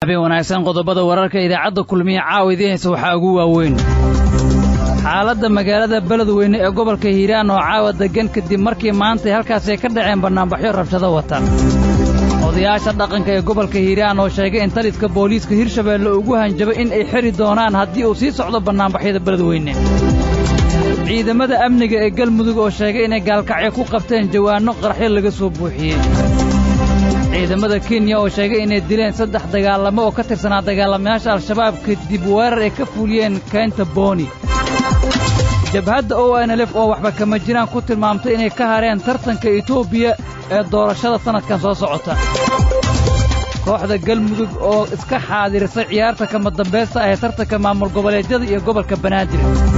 habeen wanaagsan qodobada wararka idaacadda kulmiye caawa idiin haysa waxaa ugu waaweyn xaaladda magaalada beledweyne ee gobolka hiiraan oo caawa deggan kadib markii maantay halkaasay ka dhaceen bannaanbaxyo rabshado wata odayaasha dhaqanka ee gobolka hiiraan oo sheegay in taliska booliiska hirshabeelle ugu hanjabay in ay xidhi doonaan haddii uu sii socdo bannaanbaxyada beledweyne ciidamada amniga ee galmudug oo sheegay inay gaalkacyo ku qabteen jawaanno qaraxyo laga soo buuxiyey ciidamada kenya oo sheegay inay dileen saddex dagaalamo oo ka tirsanaa dagaalamayaasha al-shabaab kadib weerar ay ka fuliyeen keynta booni jabhadda o n lf oo waxba kama jiraan ku tilmaamtay inay ka hareen tartanka etoobiya ee doorashada sannadkan soo socota kooxda galmudug oo iska xaadirisay ciyaarta kama dambaysta ah ee tartanka maamul goboleedyada iyo gobolka banaadir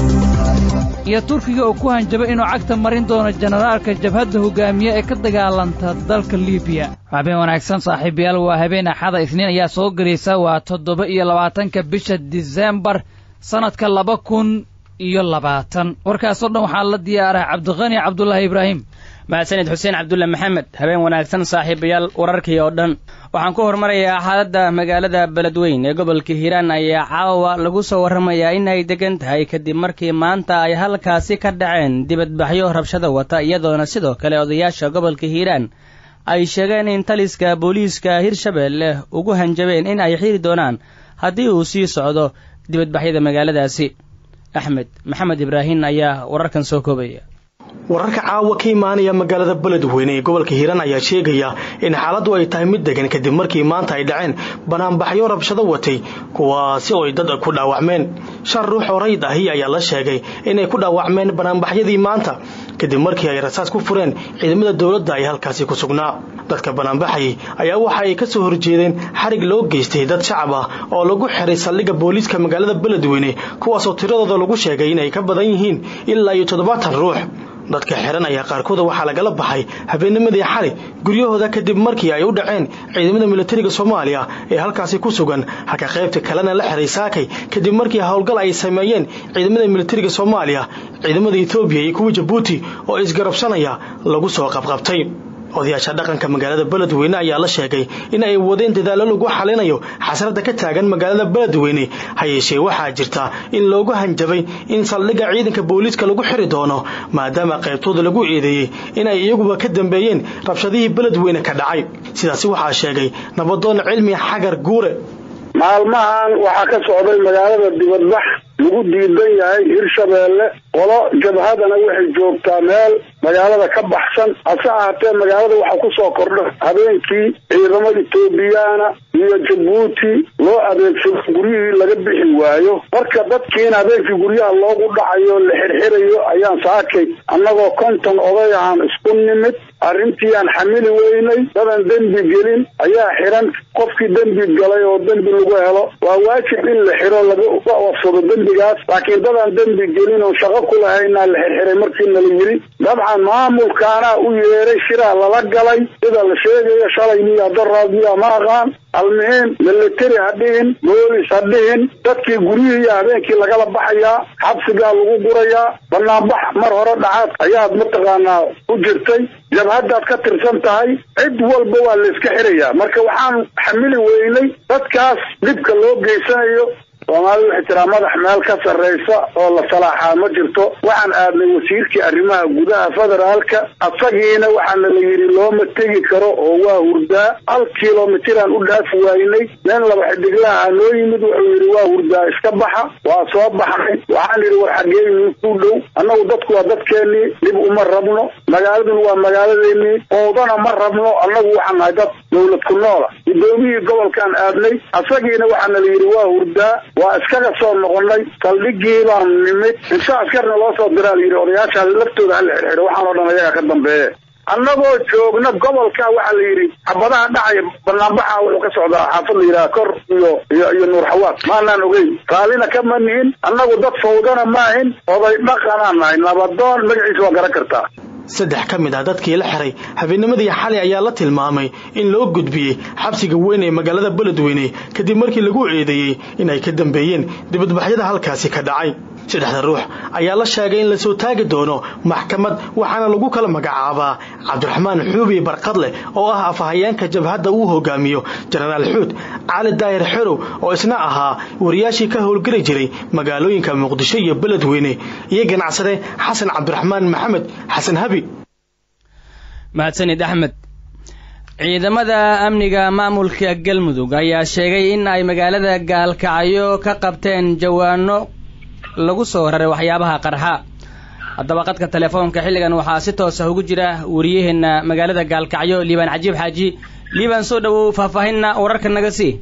iyo turkiga oo ku hanjabay inuu cagta marin doono jenaraalka jabhadda hoggaamiye ee ka dagaalanta dalka libiya habeen wanaagsan saaxiibayaal waa habeen axada isniin ayaa soo gelaysa waa toddoba iyo labaatanka bisha disembar sannadka laba kun iyo labaatan warkaasoo dhan waxaa la diyaaray cabdiqani cabdulaahi ibraahim mahadsanid xuseen cabdulle maxamed habeen wanaagsan saaxiibayaal wararkii oo dhan waxaan ku horumarayaa xaaladda magaalada beledweyn ee gobolka hiiraan ayaa caawa lagu soo warramayaa in ay degan tahay kadib markii maanta ay halkaasi ka dhaceen dibadbaxyo rabshada wata iyadoona sidoo kale odayaasha gobolka hiiraan ay sheegeen in taliska booliiska hirshabeelle ugu hanjabeen in ay xiri doonaan haddii uu sii socdo dibadbaxyada magaaladaasi axmed maxamed ibraahin ayaa wararkan soo koobaya wararka caawa ka imaanaya magaalada beledweyne ee gobolka hiiraan ayaa sheegaya in xaaladdu ay tahay mid degan kadib markii maanta ay dhaceen banaanbaxyo rabshado watay kuwaasi oo ay dad ku dhaawacmeen shan ruux oo rayd ahi ayaa la sheegay inay ku dhaawacmeen banaanbaxyadii maanta kadib markii ay rasaas ku fureen ciidamada dowladda ay halkaasi ku sugnaa dadka banaanbaxayay ayaa waxa ay ka soo horjeedeen xarig loo geystay dad shacab ah oo lagu xiray saldhigga booliiska magaalada beledweyne kuwaasoo tiradooda lagu sheegay inay ka badan yihiin ilaa iyo toddobaatan ruux dadka xiran ayaa qaarkooda waxaa lagala baxay habeennimadii xali guryahooda kadib markii ay u dhaceen ciidamada militariga soomaaliya ee halkaasi ku sugan halka qaybta kalena la xiray saakay kadib markii howlgal ay sameeyeen ciidamada militariga soomaaliya ciidamada etoobiya iyo kuwa jabuuti oo isgarabsanaya lagu soo qabqabtay odayaasha dhaqanka magaalada beledweyne ayaa la sheegay in ay wadeen dadaallo lagu xalinayo xasradda ka taagan magaalada beledweyne ha yeeshee waxaa jirta in loogu hanjabay in saldhigga ciidanka booliiska lagu xiri doono maadaama qaybtooda lagu eedeeyey in ay iyaguba ka dambeeyeen rabshadihii beledweyne ka dhacay sidaasi waxaa sheegay nabadoon cilmi xagar guure maalmahan waxaa ka socday magaalada dibadbax lagu diidan yahay hirshabeelle qolo jabhadana waxay joogtaa meel magaalada ka baxsan hase ahaatee magaalada waxaa ku soo kordha habeenkii ciidamada etoobiyaana iyo jabuuti loo adeegsado guryihii laga bixi waayo marka dadkiina habeenkii guryaha loogu dhacayo la xirxirayo ayaan saakay annagoo konton oday ahaan isku nimid arrintii aan xamili weynay dadan dembi gelin ayaa xiran qofkii dembi galay oo dembi lagu helo waa waajib in la xiro laga wafsado dembigaas laakiin dadaan dembi gelin oo shaqo ku lahaynaa la xirxiray markiina la yiri dabcan maamulkaanaa u yeeray shiraa lala galay sida la sheegayo shalay miya daraadmiya ma aqaan almuhiim military ha dhihin boolis ha dhihin dadkii guryihii habeenkii lagala baxayaa xabsigaa lagu gurayaa banaanbax mar hore dhacaad ayaad mataqaanaa u jirtay jabhaddaad ka tirsan tahay cid walba waa la iska xirayaa marka waxaan xamili weynay dadkaas dhibka loo geysanayo soomaalida waxay tiraa madax meel ka sarraysa oo la salaaxaa ma jirto waxaan aadnay wasiirkii arrimaha gudaha federaalka asagiina waxaana la yidhi looma tegi karo oo waa hurdaa hal kilomitiraan u dhaafi waynay nin laba xidiglaha noo yimid wuxuu yidhi waa hurdaa iska baxa waa soo baxnay waxaan yidhi war xageeni ku dhow annagu dadku waa dadkeennii dhib uma rabno magaaladuna waa magaaladeennii oodana ma rabno annagu waxaan nahay dad dawlad ku noola gudoomiyii gobolkaan aadnay asagiina waxaana la yidhi waa hurdaa waa iskaga soo noqonay saldhigii baan nimid insha askarna loo soo diraa la yidhi odayaasha laftooda hala xirxidho waxaan oo dhan ayaga ka dambeeye annagoo joogna gobolka waxaa la yidhi xabadaha dhacaya banaanbaxa wuxuu ka socdaa xaafad la yidhaha kor iyo iyo iyo nuur xawaad maanaan ogeyn raallina kama nihin annagu dad fawdana maahin oday dhaqanaan nahay nabadoon magaciisa waa garan kartaa saddex ka mid ah dadkii la xiray habeennimadii xalay ayaa la tilmaamay in loo gudbiyey xabsiga weyn ee magaalada beledweyne kadib markii lagu eedeeyey in ay ka dambeeyeen dibadbaxyada halkaasi ka dhacay saddexda ruux ayaa la sheegay in lasoo taagi doono maxkamad waxaana lagu kala magacaabaa cabdiraxmaan xuubi barqadle oo ah afhayeenka jabhadda uu hogaamiyo jenaraal xuud cali daahir xerow oo isna ahaa wariyaashii ka howlgeli jiray magaalooyinka muqdisho iyo beledweyne iyo ganacsade xasan cabdiraxmaan maxamed xasan habi mahadsanid axmed ciidamada amniga maamulka galmudug ayaa sheegay in ay magaalada gaalkacyo ka qabteen jawaano lagu soo raray waxyaabaha qarxa haddaba qadka telefoonka xilligan waxaa si toosa ugu jira wariyaheenna magaalada gaalkacyo liibaan cajiib xaaji liibaan soo dhowow faahfaahinna wararka naga sii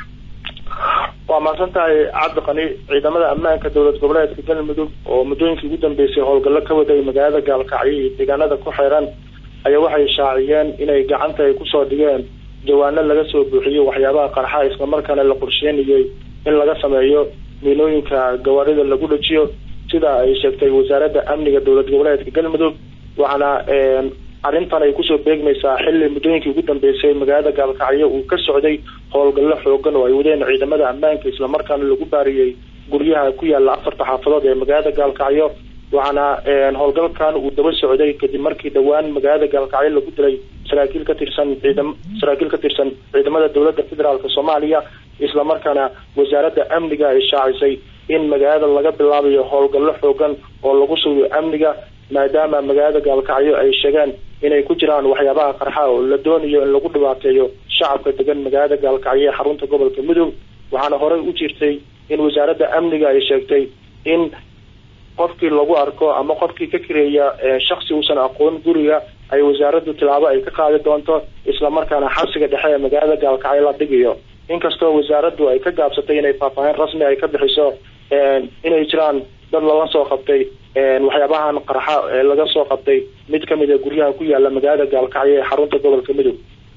waa mahadsan tahay cabdiqani ciidamada ammaanka dowlad goboleedka galmudug oo muddooyinkii ugu dambeysay howlgallo ka waday magaalada gaalkacyo iyo deegaanada ku xeeran ayaa waxay shaaciyeen inay gacanta ay kusoo dhigeen jawaano laga soo buuxiyo waxyaabaha qarxa islamarkaana la qorsheynayay in laga sameeyo miilooyinka gawaarida lagu dhajiyo sida ay sheegtay wasaaradda amniga dowlad goboleedka galmudug waxaana arrintan ay kusoo beegmaysaa xilli muddooyinkii ugu dambeysay magaalada gaalkacyo uu ka socday howlgallo xoogan oo ay wadeen ciidamada ammaanka islamarkaana lagu baariyey guryaha ku yaala afarta xaafadood ee magaalada gaalkacyo waxaana howlgalkan uu daba socday kadib markii dhowaan magaalada gaalkacyo lagu dilay saraakiil ka tirsan ciidam saraakiil ka tirsan ciidamada dowladda federaalk soomaaliya islamarkaana wasaaradda amniga ay shaacisay in magaalada laga bilaabayo howlgallo xoogan oo lagu sugiyo amniga maadaama magaalada gaalkacyo ay sheegeen inay ku jiraan waxyaabaha qarxa oo la doonayo in lagu dhibaateeyo shacabka degan magaalada gaalkacyo ee xarunta gobolka mudug waxaana horey u jirtay in wasaaradda amniga ay sheegtay in qofkii lagu arko ama qofkii ka kireeya shaksi uusan aqoon guriga ay wasaaraddu tilaabo ay ka qaadi doonto islamarkaana xabsiga dhexe ee magaalada gaalkacyo la dhigayo inkastoo wasaaraddu ay ka gaabsatay inay faahfaahin rasmi ay ka bixiso inay jiraan dad lala soo qabtay waxyaabahan qarxa ee laga soo qabtay mid ka mid a guryaha ku yaala magaalada gaalkacyo ee xarunta gobolka mudug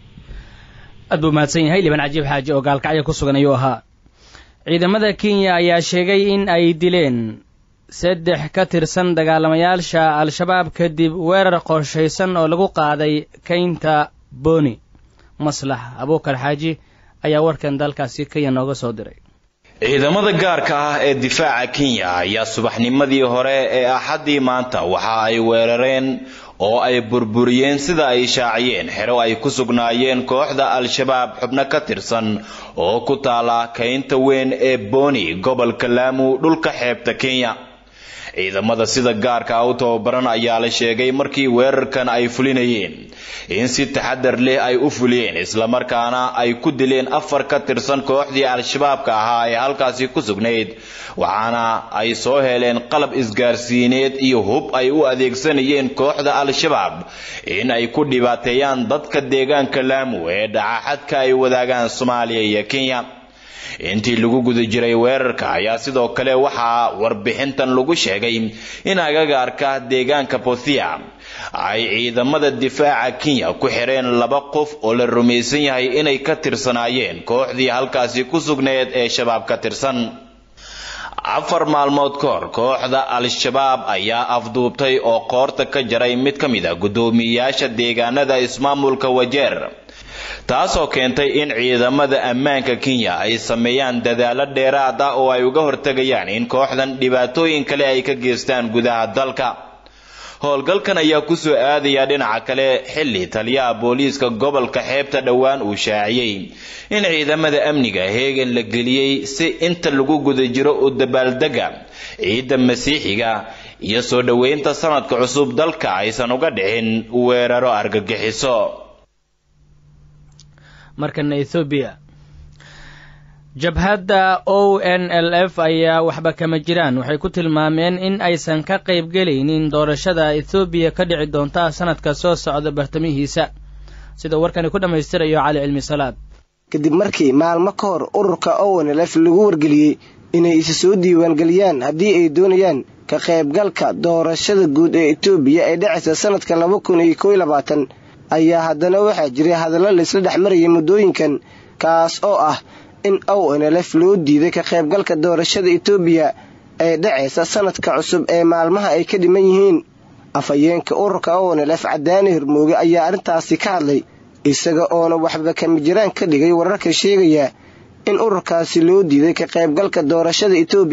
aad buu mahadsan yahay liban cajiib xaaji oo gaalkacyo ku sugan ayuu ahaa ciidamada kenya ayaa sheegay in ay dileen saddex ka tirsan dagaalamayaasha al-shabaab kadib weerar qorshaysan oo lagu qaaday keynta boni maslax abuukar xaaji ayaa warkan dalkaasi kenya nooga soo diray ciidamada gaarka ah ee difaaca kenya ayaa subaxnimadii hore ee axaddii maanta waxa ay weerareen oo ay burburiyeen sida ay shaaciyeen xero ay ku sugnaayeen kooxda al-shabaab xubno ka tirsan oo ku taala kaynta weyn ee boni gobolka laamu dhulka xeebta kenya ciidamada sida gaarka ah u tababaran ayaa la sheegay markii weerarkan ay fulinayeen in si taxadar leh ay u fuliyeen islamarkaana ay ku dileen afar ka tirsan kooxdii al-shabaabka ahaa ee halkaasi ku sugnayd waxaana ay soo heleen qalab isgaarsiineed iyo hub ay u adeegsanayeen kooxda al-shabaab in ay ku dhibaateeyaan dadka deegaanka laamu ee dhacaxadka ay wadaagaan soomaaliya iyo kenya intii lagu guda jiray weerarka ayaa sidoo kale waxaa warbixintan lagu sheegay in agagaarka deegaanka bothia ay ciidamada difaaca kenya ku xireen laba qof oo la rumaysan yahay inay ka tirsanaayeen kooxdii halkaasi ku sugneed ee shabaab ka tirsan afar maalmood ka hor kooxda al-shabaab ayaa afduubtay oo qoorta ka jaray mid ka mid a guddoomiyeyaasha deegaanada ismaamulka wajeer taasoo keentay in ciidamada ammaanka kenya ay sameeyaan dadaalo dheeraad ah oo ay uga hortegayaan in kooxdan dhibaatooyin kale ay ka geystaan gudaha dalka howlgalkan ayaa kusoo aadaya dhinaca kale xilli taliyaha booliiska gobolka xeebta dhowaan uu shaaciyey in ciidamada amniga heegan la geliyey si inta lagu guda jiro u dabaaldega ciidda masiixiga iyo soo dhoweynta sanadka cusub dalka aysan uga dhicin weeraro argagixiso markana ethoobiya jabhadda o n l f ayaa waxba kama jiraan waxay ku tilmaameen in aysan ka qayb gelaynin doorashada ethoobiya ka dhici doonta sanadka soo socda bartamihiisa sida warkani ku dhammaystirayo cali cilmi salaad kadib markii maalmo ka hor ururka o n l f lagu wargeliyey inay isa soo diiwaangeliyaan haddii ay doonayaan ka qaybgalka doorashada guud ee etoobiya ee dhacaysa sanadka laba kun iyo kow labaatan ayaa haddana waxaa jiray hadallo laysla dhex marayay muddooyinkan kaas oo ah in o n l f loo diiday ka qaybgalka doorashada etoobiya ee dhacaysa sanadka cusub ee maalmaha ay ka dhiman yihiin afhayeenka ururka o n l f cadaani hormooge ayaa arrintaasi ka hadlay isaga oona waxba kama jiraan ka dhigay wararka sheegaya in ururkaasi loo diiday ka qaybgalka doorashada etoobiya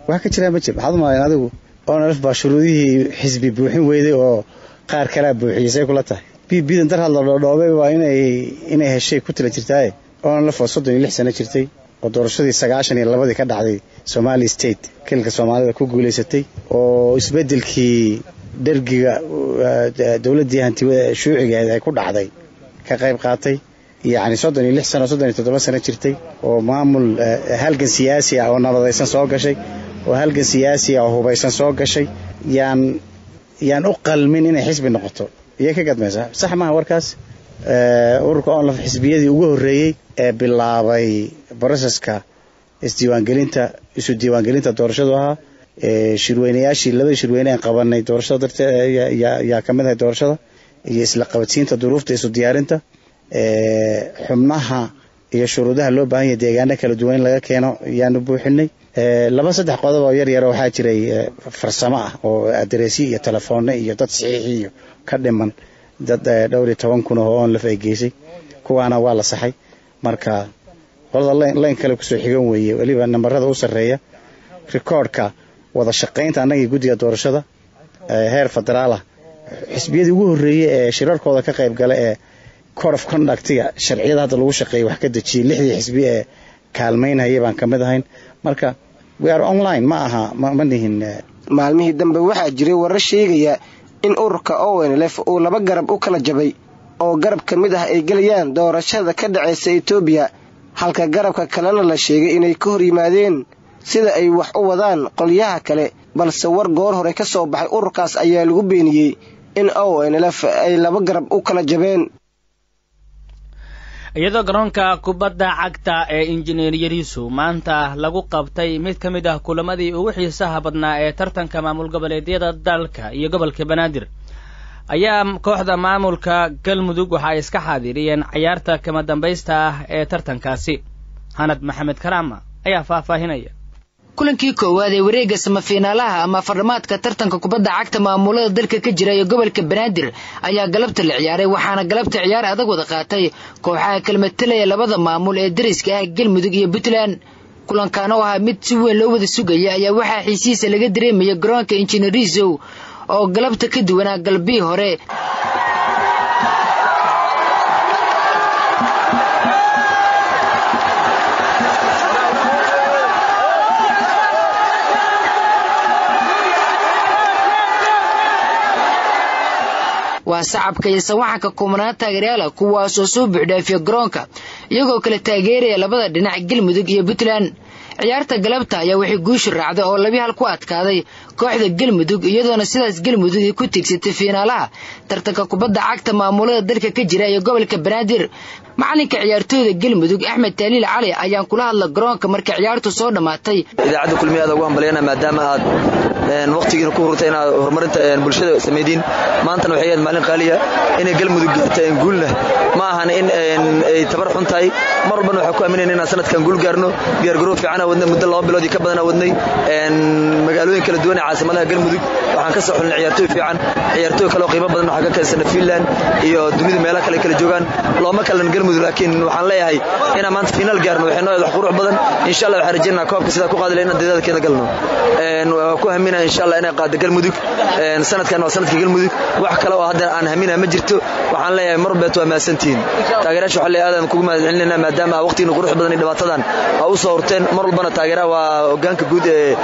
wax ka jiraa ma jir maxaad umalayn adigu onalf baa shuruudihii xisbi buuxin weyday oo qaar kalaa buuxiyey say kula tahay b bidan dar hadla dhoodhoobay waa inay inay heshay ku tala jirtaaye onalf oo soddon iyo lix sano jirtay oo doorashadii sagaashan iyo labadii ka dhacday somali state kilka soomaalida ku guulaysatay oo isbeddelkii dhergiga dowladdii hanti shuucigeed ay ku dhacday ka qayb qaatay yacni soddon iyo lix sano soddon iyo toddoba sano jirtay oo maamul halgan siyaasi ah oo nabadaysan soo gashay oo halgan siyaasi ah oo hubaysan soo gashay yaan yaan u qalmin inay xisbi noqoto iyay ka gadmaysaa sax maaha warkaas ururka onlaf xisbiyadii ugu horreeyey ee bilaabay broseska isdiiwaangelinta isu diiwaangelinta doorashadu ahaa shirweynayaashii labadii shirweyne aan qabanay doorashada dartee yaa ka mid ahay doorashada iyo isla qabadsiinta duruufta isu diyaarinta xubnaha iyo shuruudaha loo baahan yahay deegaano kala duwan in laga keeno yaanu buuxinay laba saddex qodob oo yar yar waxaa jiray farsamo ah oo adereesyo iyo telefoone iyo dad saxiixi iyo ka dhiman dad dhowr iyo toban kun oo onlaf ay geysay kuwaana waa la saxay marka qolada layn kale kusoo xigan weeye weliba nambarada u sarreeya rikoordhka wada shaqaynta annagii guddiga doorashada heer federaalah xisbiyadii ugu horreeyey ee shirarkooda ka qayb gala ee code of conductiga sharciyada hadda lagu shaqeeyay wax ka dejiyey lixdii xisbi ee kaalmaynhaya baan ka mid ahayn marka we are online ma aha ma nihin maalmihii dambe waxaa jiray warar sheegaya in ururka onlf uu laba garab u kala jabay oo garab ka mid ah ay gelayaan doorashada ka dhacaysa etoobiya halka garabka kalena la sheegay inay ka hor yimaadeen sida ay wax u wadaan qolyaha kale balse war goor hore ka soo baxay ururkaas ayaa lagu beeniyey in onlf ay laba garab u kala jabeen iyadoo garoonka kubadda cagta ee injineer yariisu maanta lagu qabtay mid ka mid ah kulamadii ugu xiisaha badnaa ee tartanka maamul goboleedyada dalka iyo gobolka banaadir ayaa kooxda maamulka galmudug waxa ay iska xaadiriyeen cayaarta kama dambaysta ah ee tartankaasi hanad maxamed karaama ayaa faahfaahinaya kulankii koowaad ee wareegga samafiinaalaha ama fardhamaadka tartanka kubadda cagta maamulada dalka ka jira ee gobolka banaadir ayaa galabta la ciyaaray waxaana galabta ciyaar adag wada qaatay kooxaha kalmatelaya labada maamul ee dariska ah galmudug iyo puntland kulankan oo ahaa mid si weyn loo wada sugaya ayaa waxaa xiisihiisa laga dareemaya garoonka injineerisow oo galabta ka duwanaa galbii hore waa sacabka iyo sawaxanka kumanaan taageeryaala kuwaasoo soo buuxdhaafiya garoonka iyagoo kala taageeraya labada dhinac galmudug iyo puntland ciyaarta galabta ayaa waxay guusha raacday oo labi hal ku adkaaday kooxda galmudug iyadoona sidaas galmudug ay ku tiigsatay fiinaalaha tartanka kubadda cagta maamulada dalka ka jira iyo gobolka banaadir macalinka ciyaartooyda galmudug axmed taaliil cali ayaan kula hadla garoonka markii ciyaartu soo dhammaatay idaacadda kulmiyaada ugu hambalyana maadaama aad waqtigiina ku hurtay inaad horumarinta bulshada samaydiin maantana waxay ahayd maalin qaaliya inay galmudug gaarta guulna ma ahan in ay tabar xun tahay mar walbana waxaan ku aaminayna inaan sanadkan guul gaarno diyaargaroow fiicana wadnay muddo laba bilood iyo ka badana wadnay magaalooyin kala duwan ee caasimadaha galmudug waxaan ka soo xulnay ciyaartooy fiican ciyaartooy kaleo qiimo badan waxaa ka keensana finland iyo dunida meelaha kale kala joogaan looma kalan galmudug laakiin waxaan leeyahay inaan maanta finaal gaarno waxay noo wax qurux badan insha allah waxaan rajaynaa koobka sidaa ku qaadi lahayn inaan dadaalkeeda galno waa ku haminaa insha allah inay qaado galmudug sanadkan waa sanadka galmudug wax kale oo hadda aan haminaa ma jirto waxaan leeyahay mar walbeet waa mahadsantihiin taageerayaasha waxaa leeyahay aadaan kugu mahadcelinayna maadaama waqtigiina qurux badan iyo dhibaatadan aa u soo horteen mar walbana taageeraha waa hogaanka guud ee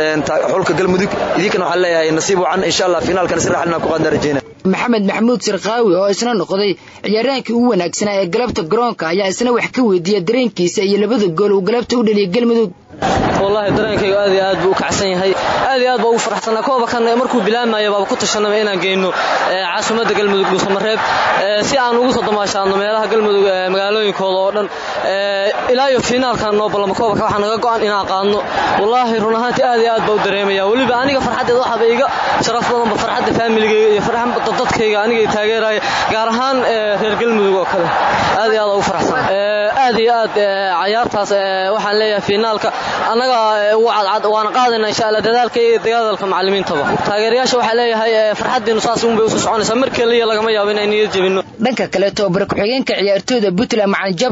xulka galmudug idinkana waxaan leeyahay nasiib wacan insha allah finaalkana si raaxal inaan ku qaadna rajayna maxamed maxamuud sirkaawi oo isna noqday ciyaaryahankii ugu wanaagsanaa ee galabta garoonka ayaa isna wax ka weydiiya dareenkiisa iyo labada gool uu galabta u dhaliyay galmudug wallaahi dareenkaygu aad iyo aad buu u kacsan yahay aad iyo aad baa ugu faraxsanaa kooba kan markuu bilaamayo baaba ku tashanaba inaan geyno caasimadda galmudug dhuusamareeb si aan ugu soo damaashaadno meelaha galmudug magaalooyinkooda oo dhan ilaa iyo fiinaalkan noo ballama koobaka waxaa naga go'an inaan qaadno wallaahi run ahaantii aad iyo aad baa u dareemaya weliba aniga farxaddeed waxaaba iga sharaf badanba farxadda faamiligayga iyo farxadda dadkayga aniga taageraaya gaar ahaan reer galmudug oo kale aad iyo aad ugu faraxsan aad iyo aad cayaartaas waxaan leeyahay fiinaalka annaga ugu cadcad waana qaadayna insha allah dadaalka iyo dagaalka macallimiintaba taageerayaasha waxaa leeyahay farxaddiinu saas unbay usoo soconaysaa mar keliya lagama yaabo inay niyad jebinno dhanka kale tobabara ku-xigeenka ciyaartooyda puntland macalin jabra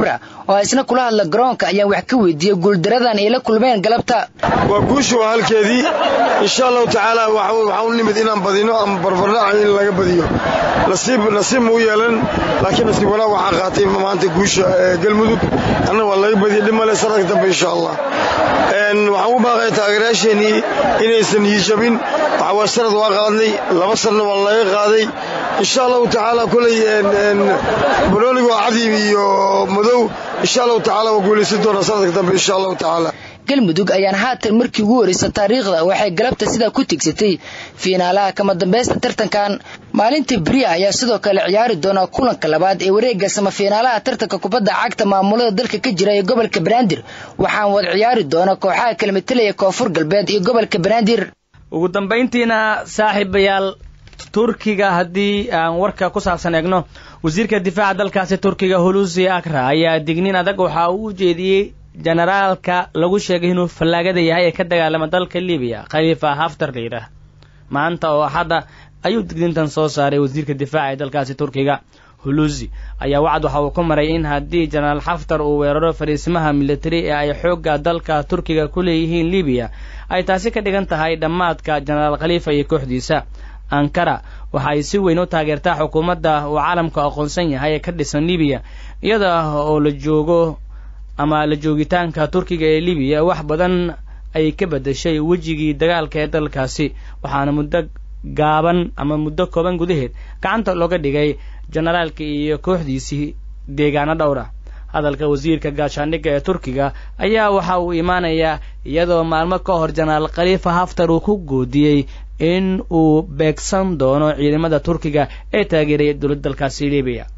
oo isna kula hadla garoonka ayaan wax ka weydiiyey guuldaradan ay la kulmeen galabta waa guusha waa halkeedii insha allahu tacaala waxaa u nimid inaan badino ama barbardhaca in laga badiyo nasiib nasiib muu yeelan laakiin nasiib wanaag waxaa qaatay maanta guusha galmudug anna waa laga badiyay dhib male sanadka dambe insha allah waxaan u baaqaya taageerayaasheenii inaysan yiijabin waxa waa sanad waa qaadnay laba sanna waa laga qaaday insha allahu tacaala kuley banooniga waa cadiib iyo madow insha allahu tacaala waa guulaysan doonaa sanadka dambe insha allahu tacaala galmudug ayaan haatan markii ugu horreysa taariikhda waxay galabta sidaa ku tigsatay fiinaalaha kama dambaysta tartankan maalinta beriya ayaa sidoo kale ciyaari doona kulanka labaad ee wareegga samafiinaalaha tartanka kubadda cagta maamulada dalka ka jira ee gobolka banaadir waxaan wada ciyaari doona kooxaha kala matelaya koonfur galbeed iyo gobolka banaadir ugu dambayntiina saaxiibayaal turkiga haddii aan warka ku saabsan eegno wasiirka difaaca dalkaasi turkiga hulusi akra ayaa digniin adag waxa uu u jeediyey jenaraalka lagu sheegay inuu fallaagada yahay ee ka dagaalama dalka libiya khaliifa haftar la yidhaah maanta oo axadda ayuu digniintan soo saaray wasiirka difaaca ee dalkaasi turkiga hulusi ayaa wacad waxa uu ku maray in haddii jenaraal xaftar uu weeraro fariisimaha militari ee ay xoogga dalka turkiga ku leeyihiin libiya ay taasi ka dhigan tahay dhammaadka jenaraal khaliifa iyo kooxdiisa ankara waxa ay si weyn u taageertaa xukuumadda uu caalamku aqoonsan yahay ee ka dhisan libiya iyada oo la joogo ama la joogitaanka turkiga ee libiya wax badan ay ka beddeshay wejigii dagaalka ee dalkaasi waxaana muddo gaaban ama muddo kooban gudaheed gacanta looga dhigay jenaraalka iyo kooxdiisii deegaano dhowr ah hadalka wasiirka gaashaandhigga ee turkiga ayaa waxa uu imaanayaa iyadoo maalmo ka hor jenaraal khaliifa haftar uu ku goodiyey in uu beegsan doono ciidamada turkiga ee taageeraya dowladda dalkaasi libiya